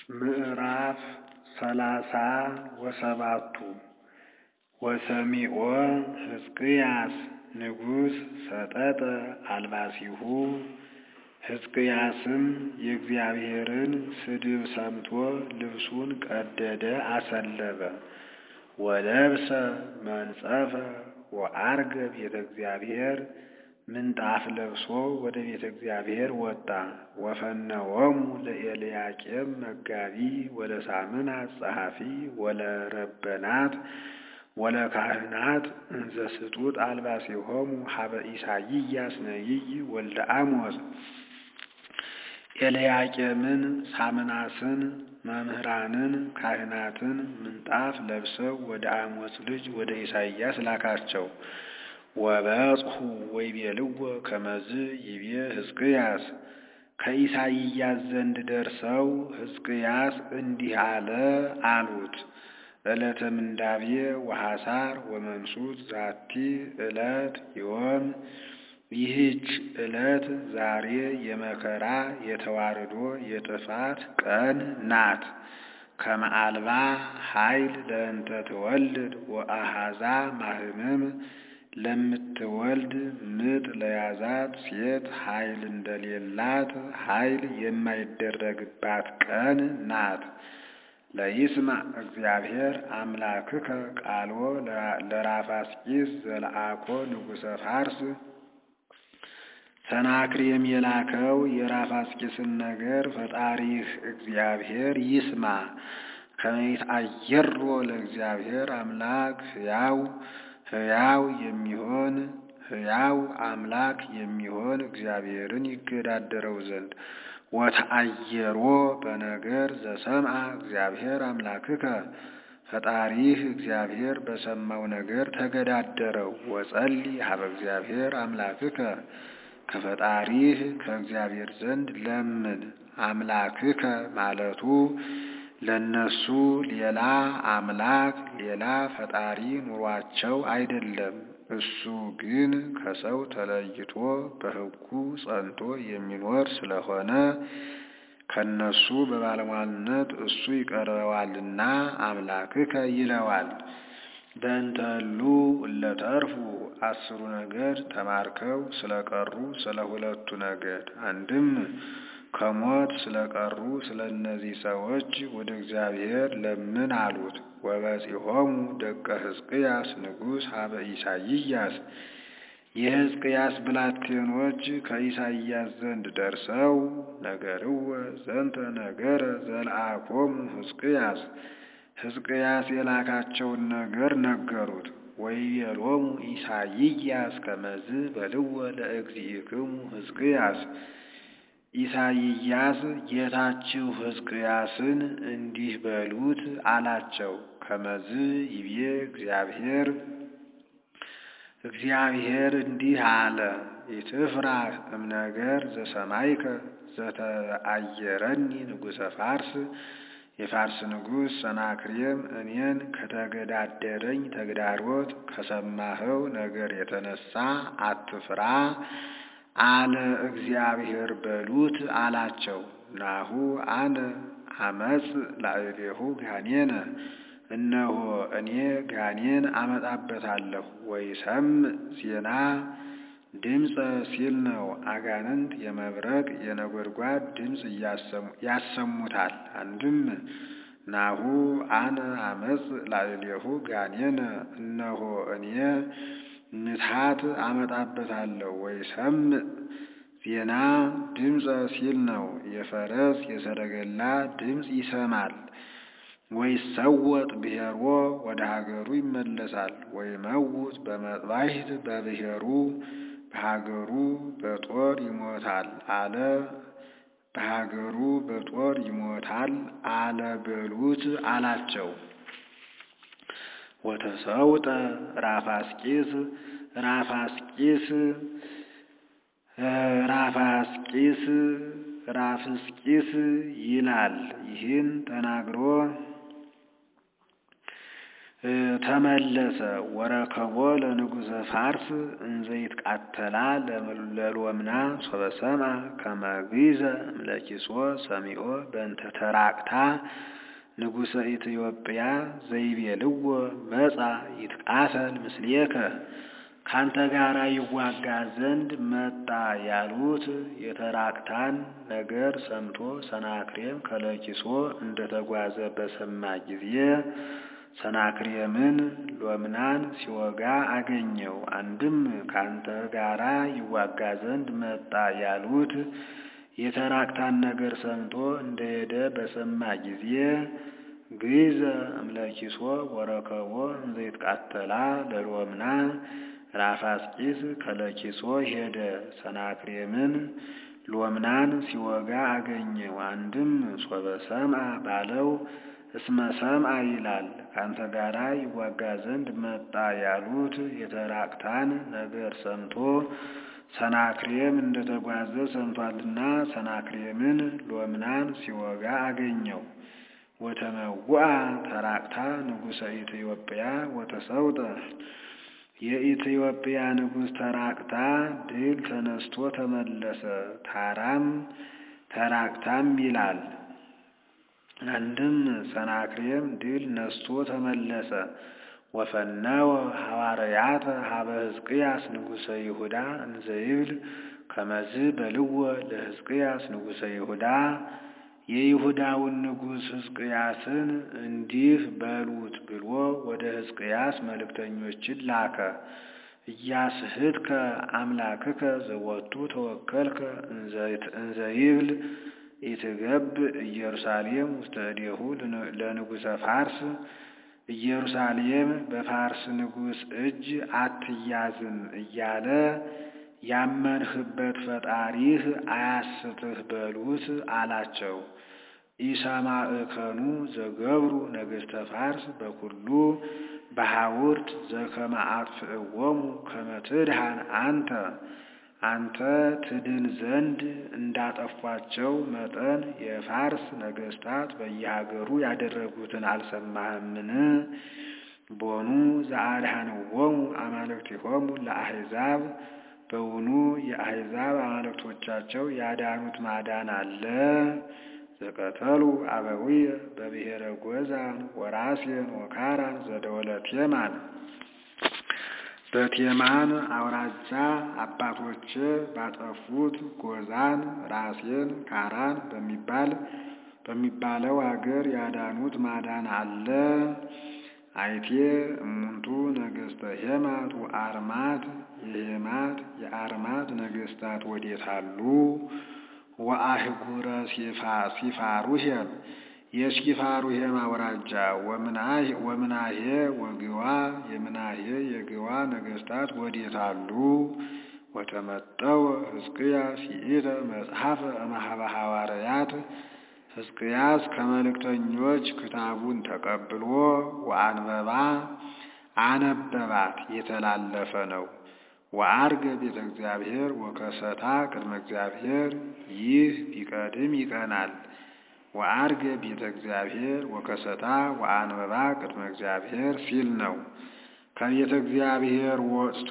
ምዕራፍ ሰላሳ ወሰባቱ ወሰሚዖ ሕዝቅያስ ንጉሥ ሰጠጠ አልባሲሁ ሕዝቅያስም የእግዚአብሔርን ስድብ ሰምቶ ልብሱን ቀደደ አሰለበ። ወለብሰ መንጸፈ ወዐርገ ቤተ እግዚአብሔር ምንጣፍ ለብሶ ወደ ቤተ እግዚአብሔር ወጣ። ወፈነወሙ ለኤልያቄም መጋቢ ወለሳምናት ጸሐፊ ወለረበናት ወለካህናት እንዘ ስጡጥ አልባሲሆሙ ሀበ ኢሳይያስ ነቢይ ወልደ አሞጽ። ኤልያቄምን፣ ሳምናስን፣ መምህራንን፣ ካህናትን ምንጣፍ ለብሰው ወደ አሞጽ ልጅ ወደ ኢሳይያስ ላካቸው። ወበጽሑ ወይቤልዎ ከመዝ ይቤ ሕዝቅያስ ከኢሳይያስ ዘንድ ደርሰው ሕዝቅያስ እንዲህ አለ አሉት። ዕለተ ምንዳቤ ወሐሳር ወመንሱት ዛቲ ዕለት ዮም ይህች ዕለት ዛሬ የመከራ የተዋርዶ የጥፋት ቀን ናት። ከመዓልባ ኃይል ለእንተ ትወልድ ወአሃዛ ማህምም ለምትወልድ ምጥ ለያዛት ሴት ኃይል እንደሌላት ኃይል የማይደረግባት ቀን ናት። ለይስማ እግዚአብሔር አምላክከ ቃልዎ ለራፋስቂስ ዘለአኮ ንጉሠ ፋርስ ሰናክሬም የላከው የራፋስቂስን ነገር ፈጣሪህ እግዚአብሔር ይስማ። ከመይት አየሮ ለእግዚአብሔር አምላክ ሕያው ሕያው የሚሆን ሕያው አምላክ የሚሆን እግዚአብሔርን ይገዳደረው ዘንድ ወተአየሮ በነገር ዘሰምዐ እግዚአብሔር አምላክከ ፈጣሪህ እግዚአብሔር በሰማው ነገር ተገዳደረው። ወጸሊ ሀበ እግዚአብሔር አምላክከ ከፈጣሪህ ከእግዚአብሔር ዘንድ ለምን። አምላክከ ማለቱ ለነሱ ሌላ አምላክ ሌላ ፈጣሪ ኑሯቸው አይደለም። እሱ ግን ከሰው ተለይቶ በሕጉ ጸንቶ የሚኖር ስለሆነ ከነሱ በባለሟልነት እሱ ይቀርበዋልና አምላክከ ይለዋል። በእንተሉ እለተርፉ አስሩ ነገድ ተማርከው ስለቀሩ ስለ ሁለቱ ነገድ አንድም ከሞት ስለቀሩ ስለ እነዚህ ሰዎች ወደ እግዚአብሔር ለምን አሉት። ወበጺሖሙ ደቀ ሕዝቅያስ ንጉሥ ሀበ ኢሳይያስ የሕዝቅያስ ብላቴኖች ከኢሳይያስ ዘንድ ደርሰው ነገርወ ዘንተ ነገረ ዘለአኮሙ ሕዝቅያስ ሕዝቅያስ የላካቸውን ነገር ነገሩት። ወይቤሎሙ ኢሳይያስ ከመዝ በልወ ለእግዚእክሙ ሕዝቅያስ ኢሳይያስ ጌታችሁ ሕዝቅያስን እንዲህ በሉት አላቸው። ከመዝ ይቤ እግዚአብሔር እግዚአብሔር እንዲህ አለ፣ ኢትፍራህ እምነገር ዘሰማይከ ዘተአየረኒ ንጉሠ ፋርስ የፋርስ ንጉሥ ሰናክሬም እኔን ከተገዳደረኝ ተግዳሮት ከሰማኸው ነገር የተነሳ አትፍራ አለ እግዚአብሔር በሉት አላቸው። ናሁ አነ አመፅ ላዕሌሁ ጋኔነ እነሆ እኔ ጋኔን አመጣበታለሁ። ወይሰምዕ ዜና ድምፀ ሲል ነው። አጋንንት የመብረቅ የነጎድጓድ ድምፅ ያሰሙታል። አንድም ናሁ አነ አመፅ ላዕሌሁ ጋኔነ እነሆ እኔ ምትሃት አመጣበታለሁ። ወይሰምዕ ዜና ድምፀ ሲል ነው። የፈረስ የሰረገላ ድምፅ ይሰማል። ወይሰወጥ ብሔሮ ወደ ሀገሩ ይመለሳል። ወይመውት በመጥባሕት በብሔሩ በሀገሩ በጦር ይሞታል አለ በሀገሩ በጦር ይሞታል አለ በሉት አላቸው። ወተሰውጠ ራፋስቂስ ራፋስቂስ ራፋስቂስ ራፍስቂስ ይላል። ይህን ተናግሮ ተመለሰ። ወረከቦ ለንጉሰ ፋርስ እንዘይት ቃተላ ለሎምና ሶበሰምአ ከመግዘ እምለኪሶ ሰሚኦ በእንተ ተራቅታ ንጉሰ ኢትዮጵያ ዘይቤልዎ መጻ ይትቃተል ምስሌከ ካንተ ጋራ ይዋጋ ዘንድ መጣ ያሉት የተራቅታን ነገር ሰምቶ ሰናክሬም ከለኪሶ እንደተጓዘ በሰማ ጊዜ ሰናክሬምን ሎምናን ሲወጋ አገኘው። አንድም ካንተ ጋራ ይዋጋ ዘንድ መጣ ያሉት የተራቅታን ነገር ሰምቶ እንደሄደ በሰማ ጊዜ ግዘ እምለኪሶ ወረከቦ እንዘይትቃተላ ለሎምና ራፋስቂስ ከለኪሶ ሄደ። ሰናክሬምን ሎምናን ሲወጋ አገኘው። አንድም ሶበ ሰምአ ባለው እስመ ሰምአ ይላል። ካንተ ጋራ ይዋጋ ዘንድ መጣ ያሉት የተራቅታን ነገር ሰምቶ ሰናክሬም እንደተጓዘ ሰምቷልና ሰናክሬምን ሎምናን ሲወጋ አገኘው። ወተመውአ ተራቅታ ንጉሰ ኢትዮጵያ ወተሰውጠ የኢትዮጵያ ንጉሥ ተራቅታ ድል ተነስቶ ተመለሰ። ታራም ተራቅታም ይላል። አንድም ሰናክሬም ድል ነስቶ ተመለሰ። ወፈነወ ሐዋርያተ ሀበ ሕዝቅያስ ንጉሰ ይሁዳ እንዘይብል ከመዝ በልወ ለሕዝቅያስ ንጉሰ ይሁዳ የይሁዳውን ንጉሥ ሕዝቅያስን እንዲህ በሉት ብሎ ወደ ሕዝቅያስ መልእክተኞችን ላከ። እያስህትከ አምላክከ ዘወቱ ተወከልከ እንዘይብል ኢትገብ ኢየሩሳሌም ውስተ እዴሁ ለንጉሰ ፋርስ ኢየሩሳሌም በፋርስ ንጉሥ እጅ አትያዝም እያለ ያመንህበት ፈጣሪህ አያስትህ በሉት አላቸው። ኢሰማዕከኑ ዘገብሩ ነገሥተ ፋርስ በኩሉ በሐውርት ዘከመ አጥፍእዎሙ ከመ ትድኃን አንተ አንተ ትድን ዘንድ እንዳጠፏቸው መጠን የፋርስ ነገሥታት በየሀገሩ ያደረጉትን አልሰማህምን? ቦኑ ዘአድኃንዎሙ አማልክቲሆሙ ለአሕዛብ በውኑ የአሕዛብ አማልክቶቻቸው ያዳኑት ማዳን አለ? ዘቀተሉ አበዊየ በብሔረ ጎዛን ወራሴን ወካራን ዘደወለ ቴማን በቴማን አውራጃ አባቶቼ ባጠፉት ጎዛን ራሴን ካራን በሚባል በሚባለው አገር ያዳኑት ማዳን አለ። አይቴ እሙንቱ ነገሥተ ሄማት ወአርማት የሄማት የአርማት ነገሥታት ወዴታሉ? ወአህጉረ ሲፋሩሄም የሲፋሩሄም አውራጃ ወምናሄ ወግዋ የምናሄ የግዋ ነገሥታት ወዴታሉ? ወተመጠወ ሕዝቅያስ ይእተ መጽሐፈ እምኀበ ሐዋርያት ሕዝቅያስ ከመልእክተኞች ክታቡን ተቀብሎ ወአንበባ አነበባት የተላለፈ ነው። ወአርገ ቤተ እግዚአብሔር ወከሰታ ቅድመ እግዚአብሔር ይህ ቢቀድም ይቀናል። ወአርገ ቤተ እግዚአብሔር ወከሰታ ወአንበባ ቅድመ እግዚአብሔር ሲል ነው። ከቤተ እግዚአብሔር ወጥቶ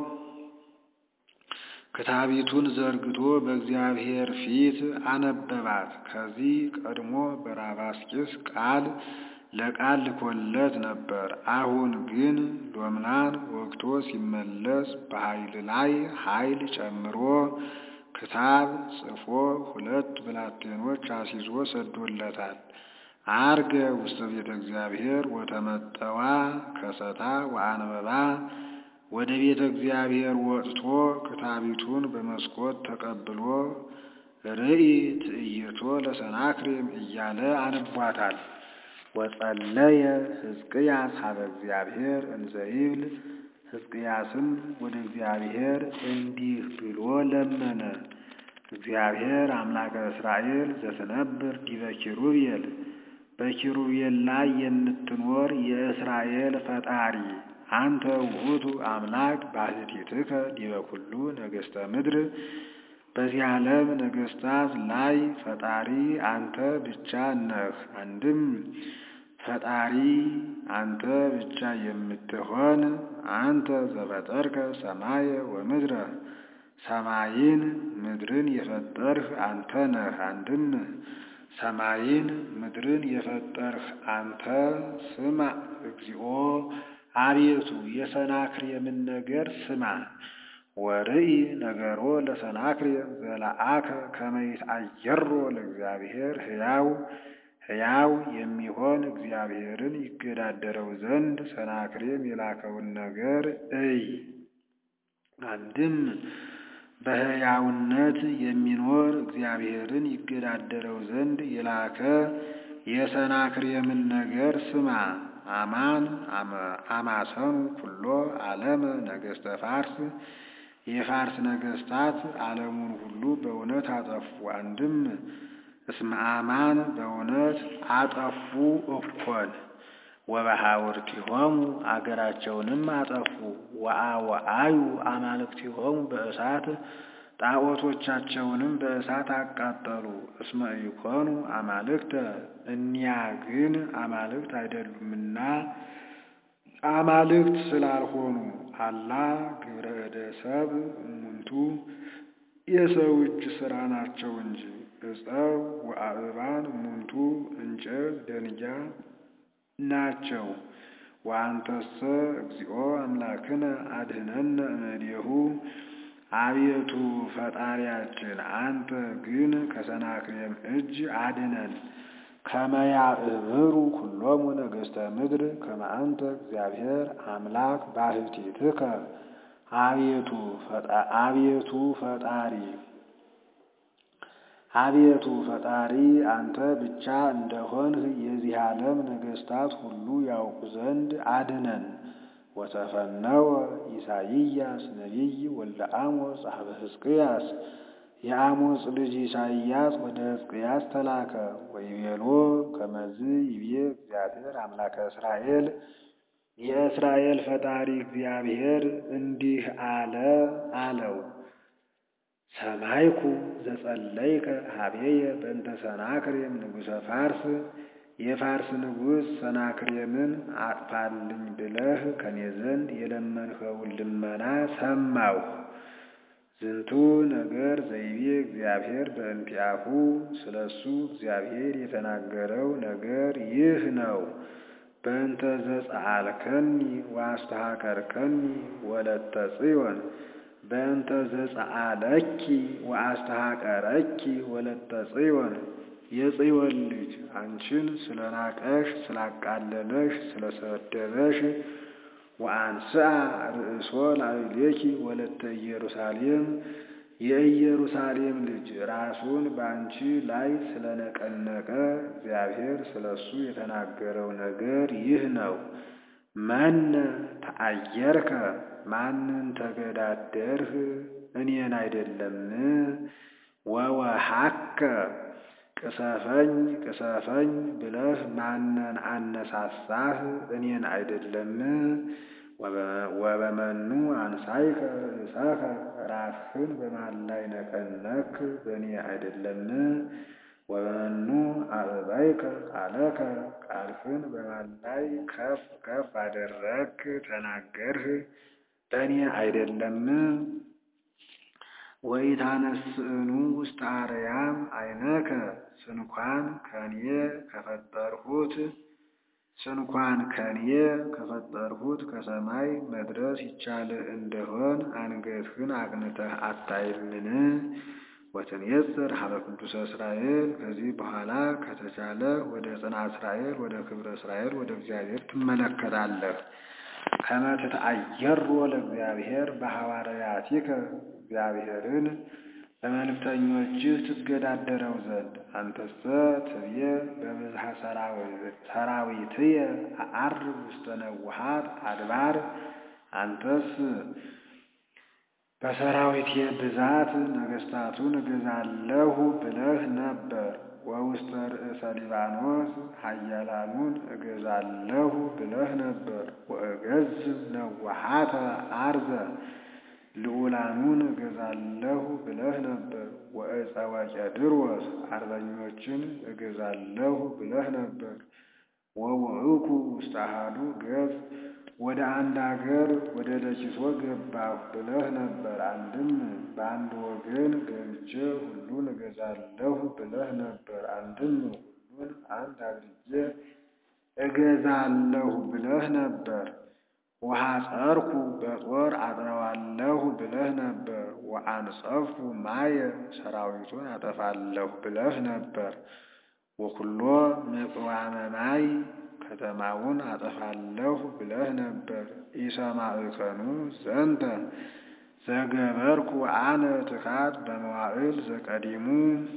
ክታቢቱን ዘርግቶ በእግዚአብሔር ፊት አነበባት። ከዚህ ቀድሞ በራባስቂስ ቃል ለቃል ልኮለት ነበር። አሁን ግን ሎምናን ወግቶ ሲመለስ በኃይል ላይ ኃይል ጨምሮ ክታብ ጽፎ ሁለት ብላቴኖች አስይዞ ሰዶለታል። አርገ ውስተ ቤተ እግዚአብሔር ወተመጠዋ ከሰታ ወአንበባ ወደ ቤተ እግዚአብሔር ወጥቶ ክታቢቱን በመስኮት ተቀብሎ ርኢ ትዕይቶ ለሰናክሬም እያለ አንቧታል። ወጸለየ ሕዝቅያስ ሀበ እግዚአብሔር እንዘይብል ሕዝቅያስም ወደ እግዚአብሔር እንዲህ ብሎ ለመነ። እግዚአብሔር አምላከ እስራኤል ዘትነብር ዲበ ኪሩቤል በኪሩቤል ላይ የምትኖር የእስራኤል ፈጣሪ አንተ ውእቱ አምላክ ባሕቲትከ ዲበ ኩሉ ነገሥተ ምድር በዚህ ዓለም ነገሥታት ላይ ፈጣሪ አንተ ብቻ ነህ። አንድም ፈጣሪ አንተ ብቻ የምትሆን አንተ ዘፈጠርከ ሰማየ ወምድረ ሰማይን ምድርን የፈጠርህ አንተ ነህ። አንድም ሰማይን ምድርን የፈጠርህ አንተ ስማ እግዚኦ አቤቱ የሰናክሬምን ነገር ስማ። ወርኢ ነገሮ ለሰናክሬም ዘለአከ ከመ ይትአየሮ ለእግዚአብሔር ሕያው ሕያው የሚሆን እግዚአብሔርን ይገዳደረው ዘንድ ሰናክሬም የላከውን ነገር እይ። አንድም በሕያውነት የሚኖር እግዚአብሔርን ይገዳደረው ዘንድ የላከ የሰናክሬምን ነገር ስማ። አማን አማሰኑ ኩሎ ዓለመ ነገሥተ ፋርስ የፋርስ ነገሥታት ዓለሙን ሁሉ በእውነት አጠፉ። አንድም እስመ አማን በእውነት አጠፉ እኮን ወበሐውርቲሆሙ አገራቸውንም አጠፉ። ወአወአዩ አማልክቲሆሙ በእሳት ጣዖቶቻቸውንም በእሳት አቃጠሉ። እስመ ኢኮኑ አማልክተ እኒያ ግን አማልክት አይደሉምና አማልክት ስላልሆኑ አላ ግብረ እደ ሰብእ እሙንቱ የሰው እጅ ሥራ ናቸው እንጂ ዕፀው ወአእባን እሙንቱ እንጨት ደንጊያ ናቸው። ወአንተሰ እግዚኦ አምላክነ አድኅነነ እምኔሁ አቤቱ ፈጣሪያችን አንተ ግን ከሰናክሬም እጅ አድነን። ከመ ያእብሩ ኩሎሙ ነገሥተ ምድር ከመ አንተ እግዚአብሔር አምላክ ባሕቲትከ አቤቱ አቤቱ ፈጣሪ አቤቱ ፈጣሪ አንተ ብቻ እንደሆንህ የዚህ ዓለም ነገሥታት ሁሉ ያውቁ ዘንድ አድነን። ወተፈነወ ኢሳይያስ ነቢይ ወልደ አሞጽ ጸሐፈ ሕዝቅያስ የአሞጽ ልጅ ኢሳይያስ ወደ ሕዝቅያስ ተላከ። ወይቤሎ ከመዝ ይቤ እግዚአብሔር አምላከ እስራኤል የእስራኤል ፈጣሪ እግዚአብሔር እንዲህ አለ አለው። ሰማይኩ ዘጸለይከ ሀቤየ በእንተ ሰናክሬም ንጉሠ ፋርስ የፋርስ ንጉሥ ሰናክሬምን አጥፋልኝ ብለህ ከኔ ዘንድ የለመንኸውን ልመና ሰማሁ። ዝንቱ ነገር ዘይቤ እግዚአብሔር በእንቲአሁ ስለ እሱ እግዚአብሔር የተናገረው ነገር ይህ ነው። በእንተ ዘጸአልከኒ ወአስተሐቀርከኒ ወለተ ጽዮን በእንተ ዘጸአለኪ ወአስተሐቀረኪ ወለተ ጽዮን የጽዮን ልጅ አንቺን ስለናቀሽ ስላቃለለሽ ስለሰደበሽ ወአንስአ ርእሶ ላዕሌኪ ወለተ ኢየሩሳሌም የኢየሩሳሌም ልጅ ራሱን በአንቺ ላይ ስለነቀነቀ እግዚአብሔር ስለ እሱ የተናገረው ነገር ይህ ነው። መነ ተአየርከ ማንን ተገዳደርህ? እኔን አይደለም። ወወሃከ ቅሰፈኝ ቅሰፈኝ ብለህ ማንን አነሳሳህ? እኔን አይደለም። ወበመኑ አንሳይከ ርእሰከ ራስህን በማን ላይ ነቀነክ? በእኔ አይደለም። ወበመኑ አዕበይከ ቃለከ ቃልህን በማን ላይ ከፍ ከፍ አደረግክ ተናገርህ? በእኔ አይደለም። ወኢታነስእኑ ውስተ አርያም አይነከ ስንኳን ከኔ ከፈጠርሁት ስንኳን ከኔ ከፈጠርሁት ከሰማይ መድረስ ይቻልህ እንደሆን አንገትህን አቅንተህ አታይምን? ወትንየጽር ሀበ ቅዱሰ እስራኤል ከዚህ በኋላ ከተቻለ ወደ ጽንዓ እስራኤል ወደ ክብረ እስራኤል ወደ እግዚአብሔር ትመለከታለህ። ከመ ትትአየሮ ለእግዚአብሔር በሐዋርያቲከ እግዚአብሔርን በመልእክተኞችህ ትገዳደረው ዘንድ አንተሰ ትብየ በብዝሃ ሰራዊትየ አዐርግ ውስተ ነውሃት አድባር አንተስ በሰራዊቴ ብዛት ነገሥታቱን እገዛለሁ ብለህ ነበር። ወውስተ ርእሰ ሊባኖስ ኃያላኑን እገዛለሁ ብለህ ነበር። ወእገዝም ነውሃተ አርዘ ልዑላኑን እገዛለሁ ብለህ ነበር። ወዕፀ ወቄድሮስ አርበኞችን እገዛለሁ ብለህ ነበር። ወውዕኩ ውስተ አሐዱ ገጽ ወደ አንድ አገር ወደ ለኪሶ ገባሁ ብለህ ነበር። አንድም በአንድ ወገን ገብቼ ሁሉን እገዛለሁ ብለህ ነበር። አንድም ሁሉን አንድ አድርጌ እገዛለሁ ብለህ ነበር። ወሐጸርኩ በጦር አጥረዋለሁ ብለህ ነበር። ወአንጸፍኩ ማየ ሰራዊቱን አጠፋለሁ ብለህ ነበር። ወኩሎ ምጽዋመ ማይ ከተማውን አጠፋለሁ ብለህ ነበር። ኢሰማዕከኑ ዘንተ ዘገበርኩ አነ ትካት በመዋዕል ዘቀዲሙ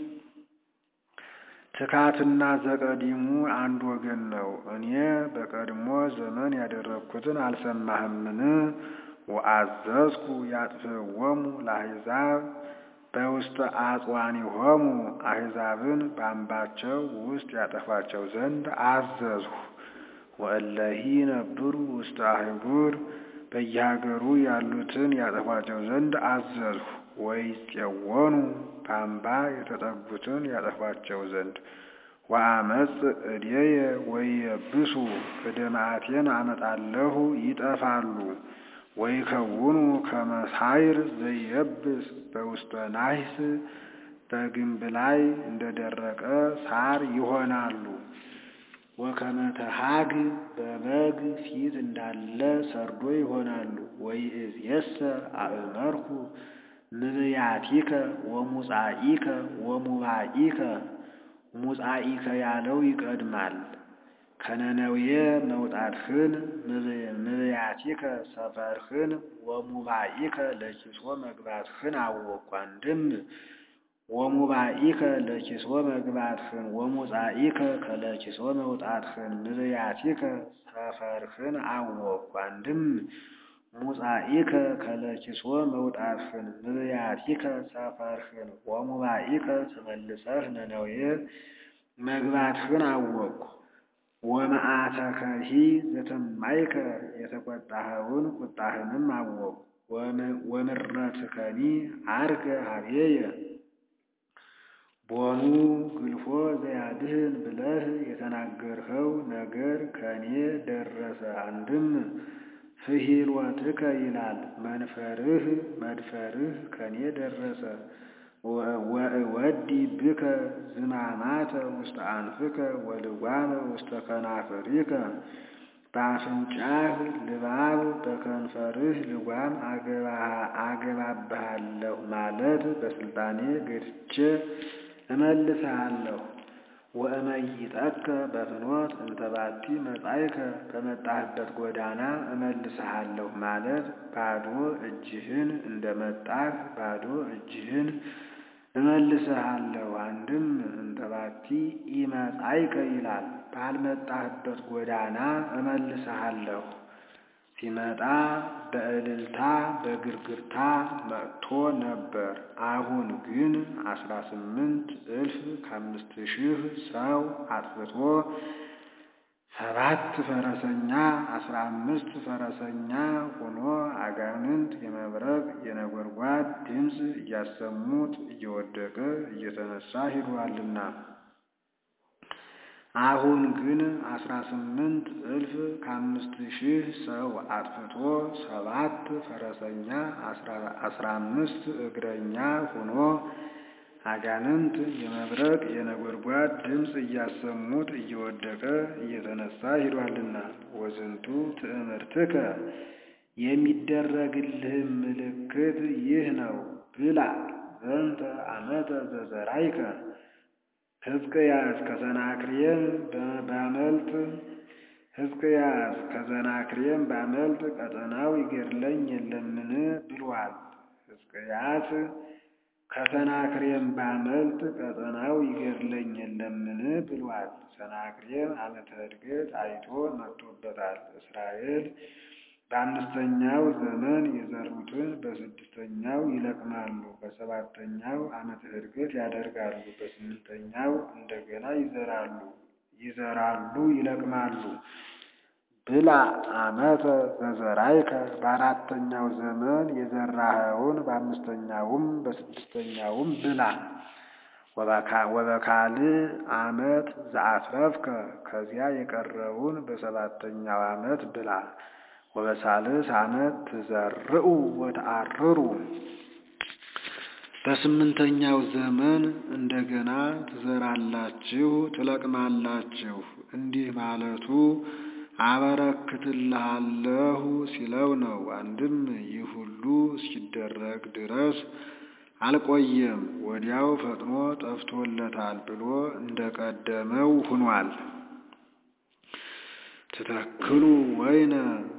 ትካትና ዘቀዲሙ አንድ ወገን ነው። እኔ በቀድሞ ዘመን ያደረግኩትን አልሰማህምን? ወአዘዝኩ ያጥፍወሙ ለአሕዛብ በውስተ አጽዋኒሆሙ አሕዛብን በአምባቸው ውስጥ ያጠፏቸው ዘንድ አዘዝሁ። ወእለሂ ነብሩ ውስተ አህጉር በየሀገሩ ያሉትን ያጠፏቸው ዘንድ አዘዝሁ። ወይፄወኑ በአምባ የተጠጉትን ያጠፏቸው ዘንድ ወአመፅ እዴየ ወይየብሱ እደ መዓቴን አመጣለሁ ይጠፋሉ። ወይከውኑ ከመ ሣዕር ዘይየብስ በውስተ ናሕስ በግንብ ላይ እንደደረቀ ሣር ይሆናሉ። ወከመ ተሐግ በበግ ፊት እንዳለ ሰርዶ ይሆናሉ። ወይእዜሰ አእመርኩ ምብያቲከ ወሙጻኢከ ወሙባኢከ ሙጻኢከ ያለው ይቀድማል። ከነነዌ መውጣትህን ምብያቲከ ሰፈርህን ወሙባኢከ ለኪሶ መግባትህን አወቅኩ። አንድም ወሙባኢከ ለኪሶ መግባትህን ወሙጻኢከ ከለኪሶ መውጣትህን ምብያቲከ ሰፈርህን አወቅኩ። አንድም ሙጻኢከ ከለኪሶ መውጣትህን ምብያቲከ ሰፈርህን ወሙባኢከ ተመልሰህ ነነዌ መግባትህን አወቅኩ። ወመዓተከሂ ዘተማይከ የተቆጣኸውን ቁጣህንም አወቅኩ። ወምረትከኒ አርገ ሀቤየ ቦኑ ግልፎ ዘያድህን ብለህ የተናገርኸው ነገር ከኔ ደረሰ። አንድም ፍሂልወትከ ይላል መንፈርህ መድፈርህ ከኔ ደረሰ። ወእወዲ ብከ ዝማማተ ውስተ አንፍከ ወልጓመ ውስተ ከናፍሪከ በአፍንጫህ ልባብ በከንፈርህ ልጓም አገባብሃለሁ ማለት በስልጣኔ ገድቼ እመልስሃለሁ። ወእመይጠከ በፍኖት እንተባቲ መጻእከ በመጣህበት ጎዳና እመልስሃለሁ ማለት ባዶ እጅህን እንደመጣህ ባዶ እጅህን እመልስሃለሁ። አንድም እንተባቲ ኢመጻእከ ይላል ባልመጣህበት ጎዳና እመልስሃለሁ። ሲመጣ በእልልታ በግርግርታ መጥቶ ነበር። አሁን ግን አስራ ስምንት እልፍ ከአምስት ሺህ ሰው አጥፍቶ ሰባት ፈረሰኛ አስራ አምስት ፈረሰኛ ሆኖ አጋንንት የመብረቅ የነጎድጓድ ድምፅ እያሰሙት እየወደቀ እየተነሳ ሂዷልና። አሁን ግን አስራ ስምንት እልፍ ከአምስት ሺህ ሰው አጥፍቶ ሰባት ፈረሰኛ አስራ አምስት እግረኛ ሆኖ አጋንንት የመብረቅ የነጎድጓድ ድምፅ እያሰሙት እየወደቀ እየተነሳ ሂዷልና። ወዝንቱ ትእምርትከ የሚደረግልህም ምልክት ይህ ነው። ብላ ዘንተ ዓመተ ዘዘራይከ ሕዝቅያስ ከሰናክሬም ባመልጥ ሕዝቅያስ ከሰናክሬም ባመልጥ ቀጠናው ይገድለኝ የለምን ብሏል። ሕዝቅያስ ከሰናክሬም ባመልጥ ቀጠናው ይገድለኝ የለምን ብሏል። ሰናክሬም ዓመተ ዕድገት አይቶ መጥቶበታል። እስራኤል በአምስተኛው ዘመን የዘሩትን በስድስተኛው ይለቅማሉ። በሰባተኛው ዓመተ ዕድገት ያደርጋሉ። በስምንተኛው እንደገና ይዘራሉ ይዘራሉ ይለቅማሉ። ብላ ዓመተ ዘዘራይከ በአራተኛው ዘመን የዘራኸውን በአምስተኛውም በስድስተኛውም ብላ። ወበካልእ ዓመት ዘአትረፍከ ከዚያ የቀረውን በሰባተኛው ዓመት ብላ። ወበሳልስ ዓመት ትዘርኡ ወተአርሩ በስምንተኛው ዘመን እንደገና ትዘራላችሁ ትለቅማላችሁ። እንዲህ ማለቱ አበረክትልሃለሁ ሲለው ነው። አንድም ይህ ሁሉ እስኪደረግ ድረስ አልቆየም፣ ወዲያው ፈጥኖ ጠፍቶለታል ብሎ እንደቀደመው ሁኗል። ትተክሉ ወይነ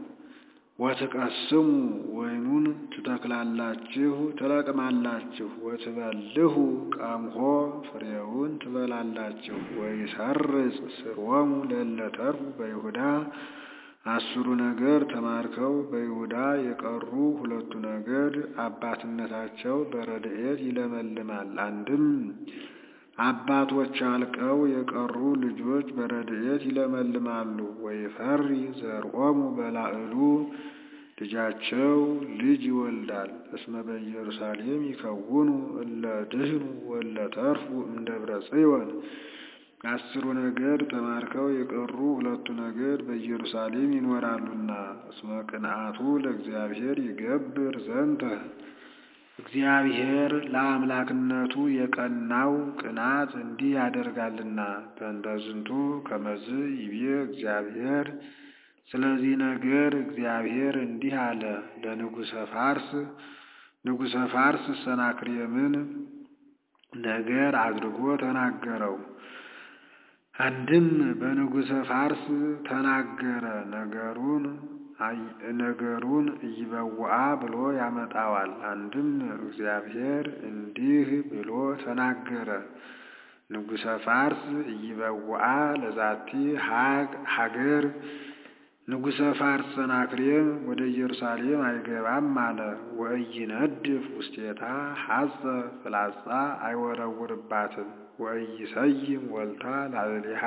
ወትቀስሙ ወይኑን ትተክላላችሁ ትለቅማላችሁ። ወትበልሁ ቀምሆ ፍሬውን ትበላላችሁ። ወይሰርጽ ስርወሙ ለእለ ተርፉ በይሁዳ አስሩ ነገድ ተማርከው በይሁዳ የቀሩ ሁለቱ ነገድ አባትነታቸው በረድኤት ይለመልማል። አንድም አባቶች አልቀው የቀሩ ልጆች በረድኤት ይለመልማሉ። ወይፈሪ ዘርኦሙ በላዕሉ ልጃቸው ልጅ ይወልዳል። እስመ በኢየሩሳሌም ይከውኑ እለ ድህኑ ወእለ ተርፉ እምደብረ ጽዮን አስሩ ነገድ ተማርከው የቀሩ ሁለቱ ነገድ በኢየሩሳሌም ይኖራሉና። እስመ ቅንዓቱ ለእግዚአብሔር ይገብር ዘንተ እግዚአብሔር ለአምላክነቱ የቀናው ቅናት እንዲህ ያደርጋልና። በእንተ ዝንቱ ከመዝ ይቤ እግዚአብሔር ስለዚህ ነገር እግዚአብሔር እንዲህ አለ ለንጉሠ ፋርስ ንጉሠ ፋርስ ሰናክሬምን ነገር አድርጎ ተናገረው። አንድም በንጉሠ ፋርስ ተናገረ ነገሩን ነገሩን እይበውአ ብሎ ያመጣዋል። አንድም እግዚአብሔር እንዲህ ብሎ ተናገረ ንጉሠ ፋርስ እይበውአ ለዛቲ ሀገር ንጉሠ ፋርስ ሰናክሬም ወደ ኢየሩሳሌም አይገባም አለ። ወኢይነድፍ ውስቴታ ሐጸ ፍላጻ አይወረውርባትም። ወኢይሰይም ወልታ ላዕሌሃ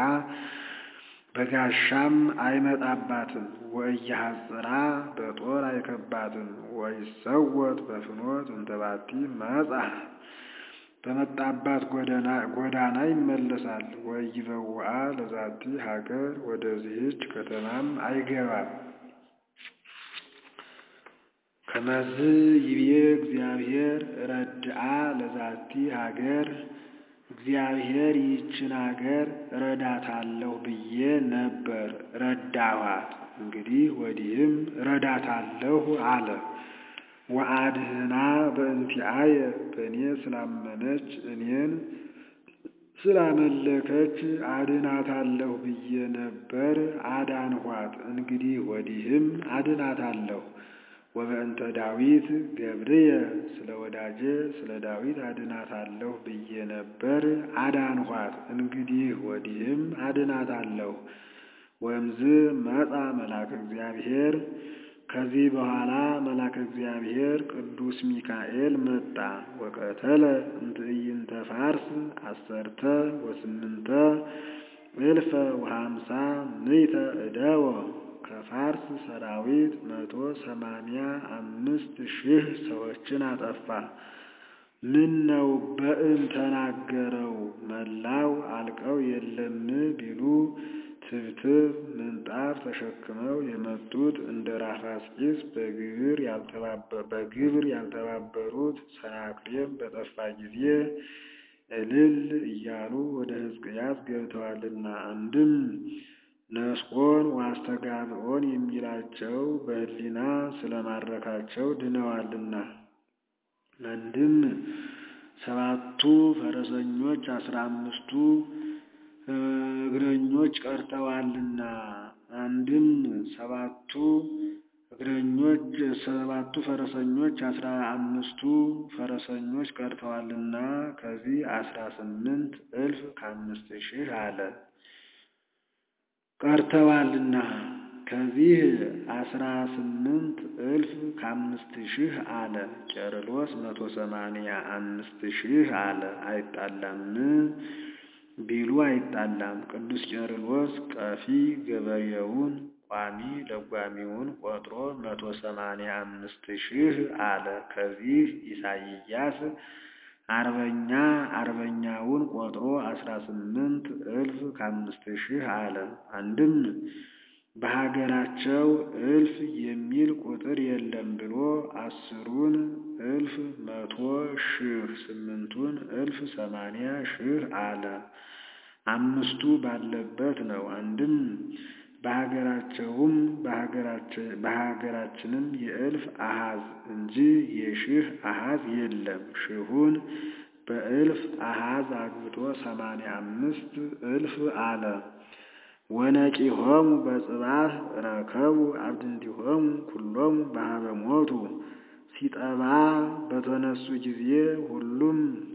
በጋሻም አይመጣባትም። ወኢይሐጽራ በጦር አይከባትም። ወይሰወጥ በፍኖት እንተባቲ መጻ በመጣባት ጎዳና ይመለሳል። ወኢይበውአ ለዛቲ ሀገር ወደዚህች ከተማም አይገባም። ከመዝ ይቤ እግዚአብሔር ረድአ ለዛቲ ሀገር እግዚአብሔር ይህችን ሀገር ረዳታለሁ ብዬ ነበር፣ ረዳኋት። እንግዲህ ወዲህም ረዳታለሁ አለ። ወአድህና በእንቲአየ በእኔ ስላመነች እኔን ስላመለከች አድናታለሁ ብዬ ነበር፣ አዳንኋት። እንግዲህ ወዲህም አድናታለሁ። ወበእንተ ዳዊት ገብርየ ስለ ወዳጄ ስለ ዳዊት አድናታለሁ ብዬ ነበር፣ አዳንኋት። እንግዲህ ወዲህም አድናታለሁ። ወእምዝ መጻ መልአከ እግዚአብሔር ከዚህ በኋላ መልአከ እግዚአብሔር ቅዱስ ሚካኤል መጣ። ወቀተለ እምትዕይንተ ፋርስ አሰርተ ወስምንተ እልፈ ወሃምሳ ምዕተ እደወ ከፋርስ ሰራዊት መቶ ሰማንያ አምስት ሺህ ሰዎችን አጠፋ። ምን ነው በእም ተናገረው መላው አልቀው የለም ቢሉ ትብትብ ምንጣፍ ተሸክመው የመጡት እንደ ራፋስቂስ በግብር ያልተባበሩት ሰናክሬም በጠፋ ጊዜ እልል እያሉ ወደ ሕዝቅያስ ገብተዋልና አንድም ነስቆን ዋስተጋብኦን የሚላቸው በሕሊና ስለማረካቸው ድነዋልና አንድም ሰባቱ ፈረሰኞች አስራ አምስቱ እግረኞች ቀርተዋልና አንድም ሰባቱ እግረኞች ሰባቱ ፈረሰኞች አስራ አምስቱ ፈረሰኞች ቀርተዋልና ከዚህ አስራ ስምንት እልፍ ከአምስት ሺህ አለ ቀርተዋልና ከዚህ አስራ ስምንት እልፍ ከአምስት ሺህ አለ። ቄርሎስ መቶ ሰማንያ አምስት ሺህ አለ። አይጣላም ቢሉ አይጣላም። ቅዱስ ቄርሎስ ቀፊ ገበሬውን ቋሚ ለጓሚውን ቆጥሮ መቶ ሰማንያ አምስት ሺህ አለ። ከዚህ ኢሳይያስ አርበኛ አርበኛውን ቆጥሮ አስራ ስምንት እልፍ ከአምስት ሺህ አለ። አንድም በሀገራቸው እልፍ የሚል ቁጥር የለም ብሎ አስሩን እልፍ መቶ ሺህ ስምንቱን እልፍ ሰማንያ ሺህ አለ። አምስቱ ባለበት ነው። አንድም በሀገራቸውም በሀገራችንም የእልፍ አሃዝ እንጂ የሺህ አሃዝ የለም። ሺሁን በእልፍ አሃዝ አግብቶ ሰማንያ አምስት እልፍ አለ። ወነቂሆሙ በጽባህ ረከቡ አብድንቲሆሙ ኩሎሙ በሀበ ሞቱ ሲጠባ በተነሱ ጊዜ ሁሉም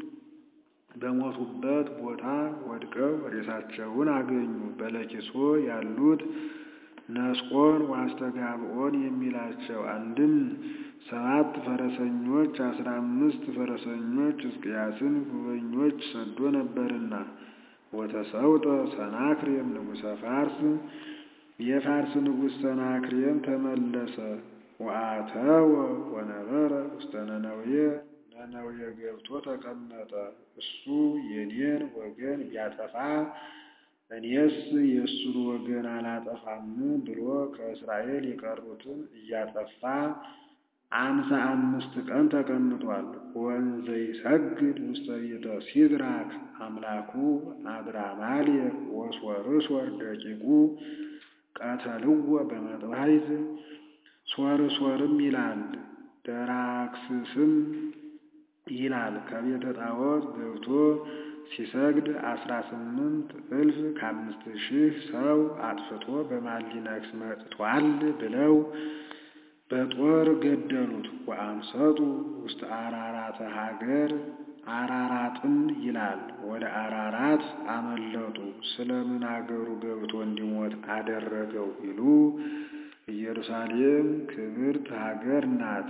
በሞቱበት ቦታ ወድቀው ሬሳቸውን አገኙ። በለኪሶ ያሉት ነስቆን ዋስተጋብኦን የሚላቸው አንድም ሰባት ፈረሰኞች አስራ አምስት ፈረሰኞች ሕዝቅያስን ጉበኞች ሰዶ ነበርና ወተሰውጠ ሰናክሬም ንጉሠ ፋርስ የፋርስ ንጉሥ ሰናክሬም ተመለሰ። ወአተወ ወነበረ ውስተ ነነዌ ነነዌ ገብቶ ተቀመጠ። እሱ የኔን ወገን ቢያጠፋ እኔስ የእሱን ወገን አላጠፋም ብሎ ከእስራኤል የቀሩትን እያጠፋ አምሳ አምስት ቀን ተቀምጧል። ወንዘ ይሰግድ ውስተ ቤተ ሲድራክ አምላኩ አድራማሌክ ወሶርስወር ደቂቁ ቀተልዎ በመጥባሕት ሶርስወርም ይላል ደራክስስም ይላል። ከቤተ ጣዖት ገብቶ ሲሰግድ አስራ ስምንት እልፍ ከአምስት ሺህ ሰው አጥፍቶ በማሊነክስ መጥቷል ብለው በጦር ገደሉት። ወአምሰጡ ውስጥ አራራተ ሀገር አራራጥም ይላል። ወደ አራራት አመለጡ። ስለምን አገሩ ገብቶ እንዲሞት አደረገው ቢሉ ኢየሩሳሌም ክብርት ሀገር ናት።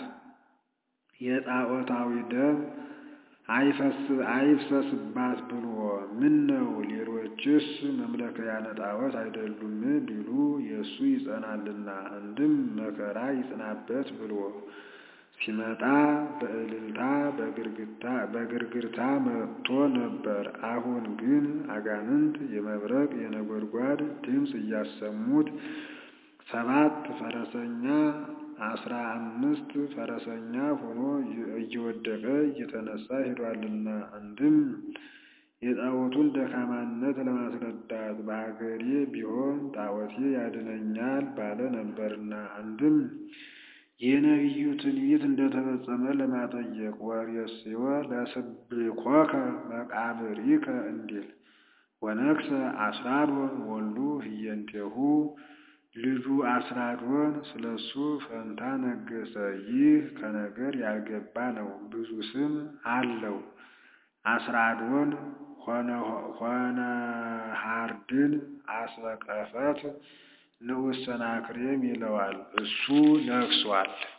የጣዖታዊ ደም አይፍሰስባት ብሎ ምን ነው ሌሎችስ መምለኪያነ ጣዖት አይደሉም ቢሉ የእሱ ይጸናልና አንድም መከራ ይጽናበት ብሎ ሲመጣ በእልልታ በግርግርታ መጥቶ ነበር። አሁን ግን አጋንንት የመብረቅ የነጎድጓድ ድምፅ እያሰሙት ሰባት ፈረሰኛ አስራ አምስት ፈረሰኛ ሆኖ እየወደቀ እየተነሳ ሄዷልና አንድም የጣዖቱን ደካማነት ለማስረዳት በሀገሬ ቢሆን ጣዖቴ ያድነኛል ባለ ነበርና አንድም የነቢዩ ትንቢት እንደተፈጸመ ለማጠየቅ ወሬስዮ ለስብኮከ መቃብሪከ እንዲል ወነግሰ አስራዶን ወልዱ ህየንቴሁ ልጁ አስራዶን ስለሱ ፈንታ ነገሰ። ይህ ከነገር ያልገባ ነው፣ ብዙ ስም አለው። አስራዶን ሆነ ሃርድን አስበቀፈት ንዑስ ሰናክሬም ይለዋል። እሱ ነግሷል።